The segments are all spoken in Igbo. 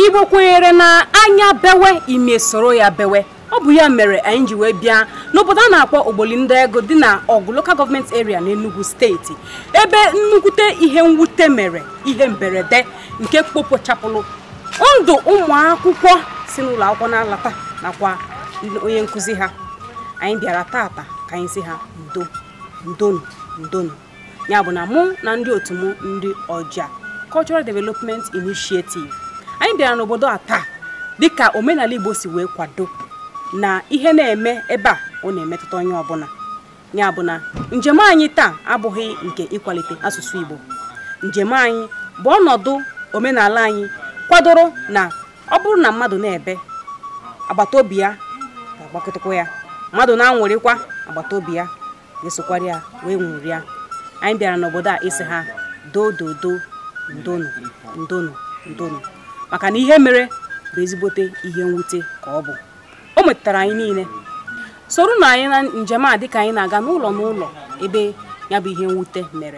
igbo kwenyere na anya bewe ime soro ya bewe ọ bụ ya mere anyị ji wee bịa n'obodo a na-akpọ ogbolindị ego dị na ọgụ lokal gọọmenti area n'Enugu steeti ebe nnukwute ihe mwute mere ihe mberede nke kpopochapụrụ ndụ ụmụ akwụkwọ si n'ụlọ akwụkwọ na-alata nakwa onye nkụzi ha anyị bịara tata ka anyị si ha ndo ndonu ndonu ya bụ na mụ na ndị otu m ndị ọja cultural development initiative anyị bịara n'obodo a taa dịka omenala igbo si wee kwado na ihe na-eme ebe a ọ na-emetụta onye ọbụla ya bụ na njem anyị taa abụghị nke ịkwalite asụsụ igbo njem anyị bụ ọnọdụ omenala anyị kwadoro na ọ bụrụ na mmadụ na-ebe agbata obi ya ga-agbakọtakwa ya mmadụ na-anwụrịkwa agbata obi ya ga-esokwara ya wee nwụrịa anyị bịara n'obodo a isi ha dododo ndonu ndonu ndonu maka na ihe mere bụ ezigbote ihe mwute ka ọ bụ o metụtara anyị niile soro na anyị na njem a dịka anyị na-aga n'ụlọ n'ụlọ ebe ya bụ ihe mwute mere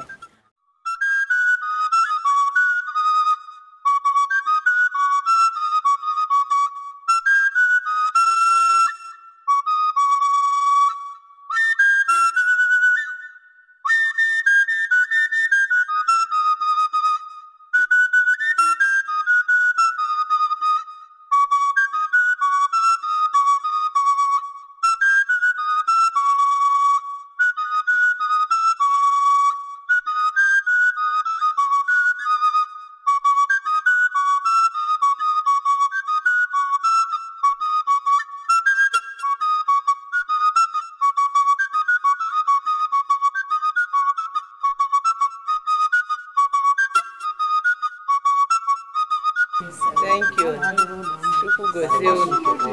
Thank you. Chukwu gozie unu. Chukwu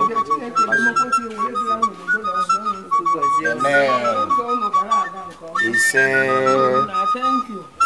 gozie unu. Amen. Ise. Thank you.